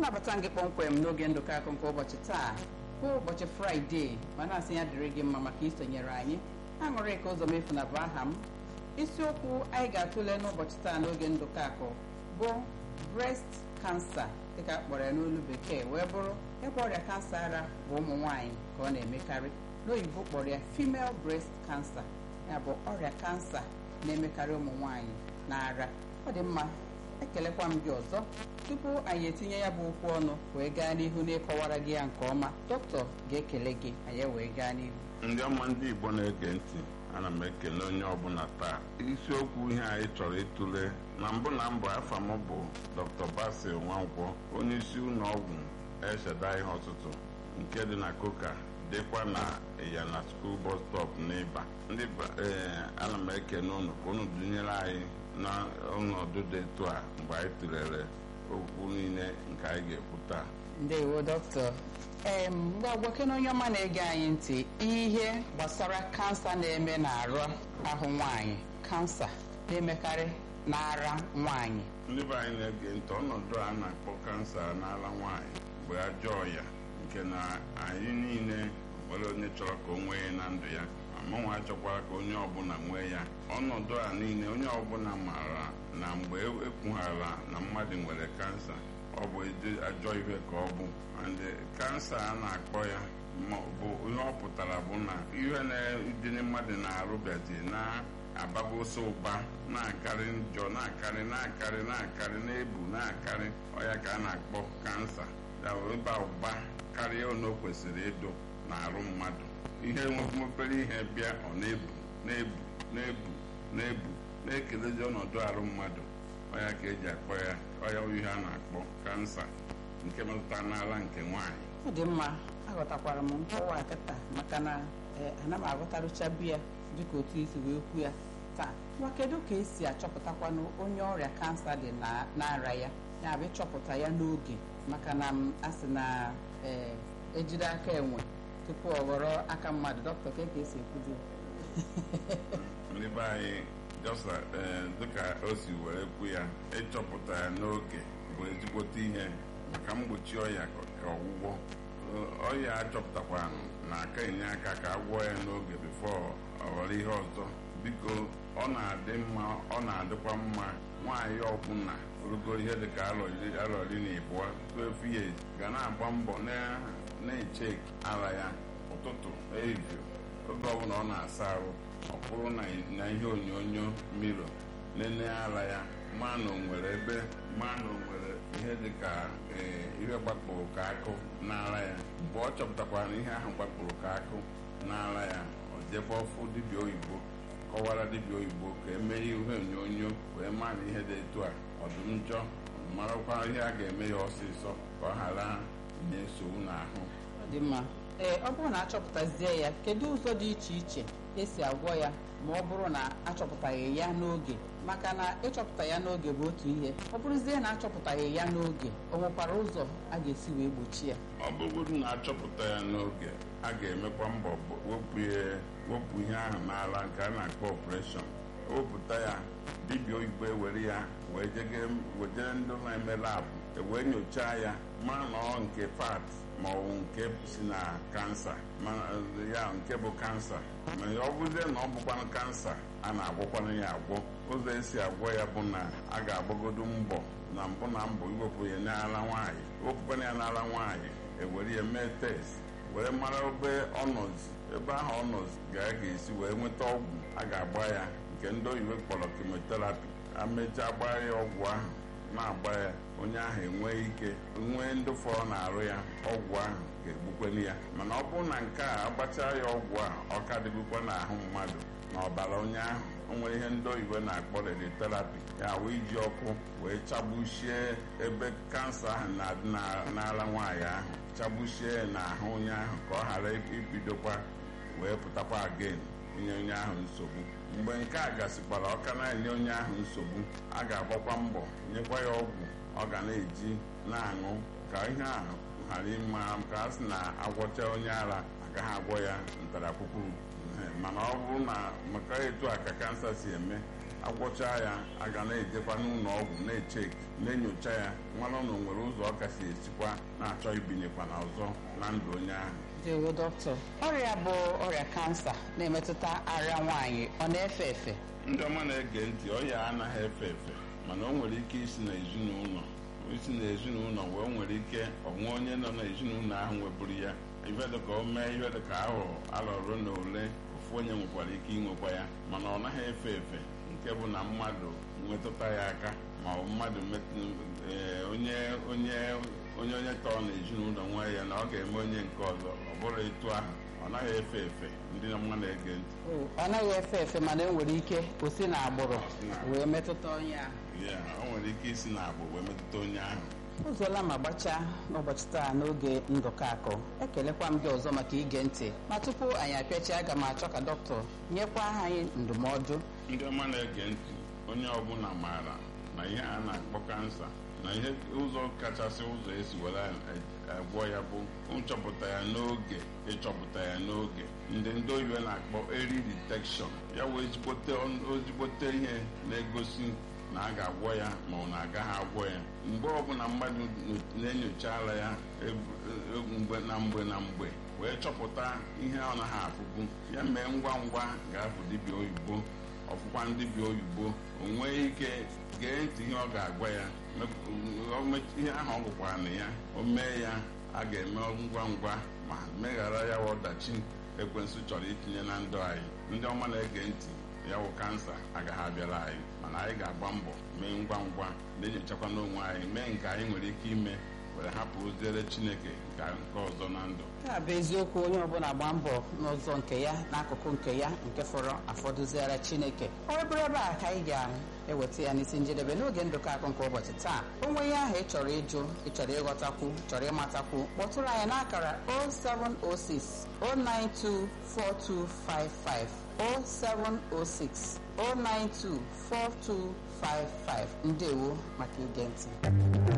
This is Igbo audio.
anabata gị kpọmkwem n'oge ndụkọ akụ nke ụbọchị taa bụ ụbọchị fraịde ma na-asị ya dịrị gị mma maka isonyere anyị aṅụrị ka ụzọ mefu na bụ aha m isiokwu anyị ga-atụle n'ụbọchị taa n'oge ndụkọ akụ bụ breast cancer dịka akpọrọ ya n'olu bekee wee bụrụ ebe ọrịa kansa ara bụ ụmụ nwaanyị ka ọ na-emekarị n'oyibo kpọrọ ya female breast cancer ya bụ ọrịa kansa na-emekarị ụmụ nwaanyị na ara ọ dị mma ekelekwa m gị ọzọ tupu anyị etinye ya bụ okwu ọnụ wee gaa n'ihu n'ịkọwara gị ya nke ọma dọkịta ga-ekele gị anyị wee gaa n'ihu ndị ọma ndị igbo na-ege ntị ana m ekele onye ọbụla taa isiokwu ihe anyị chọrọ ịtụle na mbụ na mbụ afa m bụ dr basil nwankwọ onye isi ụlọ ọgwụ esheda ihe ọtụtụ nke dị na koka dịkwa na ịyana skuul bọs stọp n'ịba ndị ee ana m ekele ụnụ ka ụnụ dụnyere anyị na ọnọdụ dị etu a mgbe anyị tụlere okwu niile nke anyị ga-ekwu taa ndewo dọkịta ee ngwa gwakene onye ọma na-ege anyị ntị ihe gbasara kansa na-eme n'arụ ahụ nwaanyị kansa na-emekarị n'ara nwaanyị ndị be anyị na-ege ntị ọnọdụ a na-akpọ kansa n'ala nwaanyị bụ ajọ ọya nke na anyị niile nwere onye chọrọ ka o nwee na ndụ ya mụnwa achọkwara ka onye ọbụla nwee ya ọnọdụ a niile onye ọbụla maara na mgbe ekwughara na mmadụ nwere kansa ọ bụ ajọ ihe ka ọ bụ ndị kansa a na-akpọ ya bụ ihe ọ pụtara bụ na ihe na-dị mmadụ na-arụbịazi na-abagosi ụba na-akarị njọ na-akarị na-akarị na-akarị na-ebu na-akarị ọya ka a na-akpọ kansa ịba ụba karịa ono kwesịrị ịdụ na-arụ mmadụ ihe mepere ihe bịa ọ na-ebu na-ebu na-ebu na-ebu na-ekelezi ọnọdụ arụ mmadụ ọya ka eji akpọ ya ọya ihe a na-akpọ kansa nke metụta n'ala nke nwaanyị ọ dị mma aghọtakwara m nkọwa kịta maka na ana m aghọtarụcha biya dịka otu isi wee kwu ya taa nwa kedu ka esi achọpụtakwanụ onye ọrịa kansa dị n'ara ya ya bụ ịchọpụta ya n'oge maka na m asị na ejide aka enwe tupu ọ ghọrọ aka mmadụ dọkịta ka ka esi ekwuzi ndị be anyị jọsa dịka o si were kwu ya ịchọpụta ya n'oge bụ ezigbote ihe maka mgbochi ọya ka ọgwụgwọ ọya achọpụtakwara na aka enye aka ka a gwọọ ya n'oge bifo ọ ghọrọ ihe ọzọ biko ọ na-adị mma ọ na-adịkwa mma nwaanyị ọbụla rugo ihe dịka arọ iri na ịbụọ 12 years ga na-agba mbọ na-eche ara ya ụtụtụ ehihie oge ọbụla ọ na-asa arụ ọ kwụrụ na ihe onyonyo miro nene ara ya maa na onwere ebe maa na onwere ihe dịka ihe gbakpụrụ ka akụ n'ara ya mgbe ọ chọpụtakwara na ihe ahụ gbakpụrụ ka akụ n'ara ya ọ jebe ọfụ dibịa oyibo kọwara dibịa oyibo ka emee ihe onyonyo wee maa na ihe dị etu a ọ dị njọ marakwa ihe a ga-eme ya ọsịsọ ka ọ ghara inye nsogbu n'ahụ ọ dị mma ee ọ bụrụ na achọpụtazie ya kedu ụzọ dị iche iche esi agwọ ya ma ọ bụrụ na achọpụtaghị ya n'oge maka na ịchọpụta ya n'oge bụ otu ihe ọ bụrụzie na achọpụtaghị ya n'oge o nwekwara ụzọ a ga-esi wee gbochi ya ọ bụrụ na achọpụta ya n'oge a ga-emekwa mbọ wepụ ihe ahụ n'ala nke a na-akpọ ọpreshọn wepụta ya dibịa oyibo ewere ya wee jejere ndị na-eme labụ ewee nyochaa ya mara na ọ nke fat ma ọ bụ nke si na kansa ya nke bụ kansa ma ọ bụzie na ọ bụkwanụ kansa a na-agwọkwanụ ya agwọ ụzọ esi agwọ ya bụ na a ga-agbagodo mbọ na mbụ na mbọ iwepụ ya n'ala nwaanyị wepụkwana ya n'ala nwaanyị ewere ya mee test were mara ebe ọnọzi ebe ahụ ọnọzi ga-esi wee nweta ọgwụ a ga-agba ya nke ndị oyibo kpọrọ chemotherapy amechaa gbaa ya ọgwụ ahụ na-agba ya onye ahụ enwee ike nwee ndị fọrọ na-arụ ya ọgwụ ahụ ga-egbukweli ya mana ọ bụrụ na nke a agbachaa ya ọgwụ a ọ ka dịbukwa n'ahụ mmadụ na ọbara onye ahụ o nwere ihe ndị oyibo na-akpọ radiotherapy ya wee iji ọkụ wee chagbuchie ebe kansa ahụ na-adị n'ala nwaanyị ahụ chagbuchie n'ahụ onye ahụ ka ọ ghara ibidokwa wee pụtakwa again inye onye ahụ nsogbu mgbe nke a gasịkwara ọka na-enye onye ahụ nsogbu a ga-agbakwa mbọ nyekwa ya ọgwụ ọ ga na-eji na-aṅụ ka ihe ahụ ghara ịma ka a sị na agwọcha onye ara agaghị agwọ ya ntarakwụkwụ mana ọ bụrụ na maka etu a ka kansa si eme agwọcha ya aga na-ejekwa n'ụlọ ọgwụ na-eche na-enyocha ya mmanụ na o nwere ụzọ ọ kasị esikwa na-achọ ibinyekwa na ọzọ na ndụ onye ahụ dewo dọkịta ọrịa bụ ọrịa kansa na-emetụta ara nwaanyị ọ na-efe efe ndị ọma na-ege ntị ọya anaghị efe efe mana o nwere ike isi n'ezinụlọ isi n'ezinụlọ wee nwere ike ọnwa onye nọ n'ezinụlọ ahụ nweburu ya ife dịka o mee ihe dịka ahụ alọrụ na ole ofu onye nwekwara ike inwekwa ya mana ọ naghị efe efe nke bụ na mmadụ nwetụta ya aka ma ọ bụ mmadụ onye onye onye onye tọọ n'ezinụlọ nwa ya na ọ ga-eme onye nke ọzọ ọ bụrụ etu ahụ ọ naghị efe efe ndị ọma na-ege ntị ọ naghị efe efe mana e nwere ike o si n'agbụrụ wee metụta onye ahụ ya o nwere ike isi n'agbụ wee metụta onye ahụ ụzọla ma gbachaa n'ụbọchị taa n'oge ndụkọ akụ ekelekwa m gị ọzọ maka ige ntị ma tupu anyị apịachi aga m achọ ka dọkịta nyekwa anyị ndụmọdụ ndị ọma na-ege ntị onye ọbụla maara na ihe a na-akpọ kansa na ihe ụzọ kachasị ụzọ esi were agwọ ya bụ nchọpụta ya n'oge ịchọpụta ya n'oge ndị ndị oyibo na-akpọ early detection ya wee ezigbote ihe na-egosi na a ga-agwọ ya ma ọ na-agaghị agwọ ya mgbe ọbụla mmadụ na-enyochala ya mgbe na mgbe na mgbe wee chọpụta ihe ọ naghị afụbu ya mee ngwa ngwa ga-afụ dibịa oyibo ọfụkwa dibịa oyibo o nwee ike gee ntị ihe ọ ga-agwa ya ihe ahụ ọ gụkwara na ya o mee ya a ga-eme ngwa ngwa ma meghara ya ọdachi ekwensu chọrọ itinye na ndụ anyị ndị ọma na-ege ntị ya wụ kansa agaghị abịara anyị mana anyị ga-agba mbọ mee ngwa ngwa na-enyochakwa n'onwe anyị mee nke anyị nwere ike ime were hapụ oziere chineke ka nke ọzọ na ndụ taa bụ eziokwu onye ọbụla gba mbọ n'ụzọ nke ya n'akụkụ nke ya nke fọrọ afọdụziara chineke ọ bụrụ ebe a ka anyị ga-eweta ya n'isi njedebe n'oge ndụkọ akụ nke ụbọchị taa onwe ya ahụ ị chọrọ ịjụ ị chọrọ ịghọtakwu chọrọ ịmatakwu kpọtụrụ anyị n'akara 0706 092 4255 0706 092 4255 ndewo maka ige ntị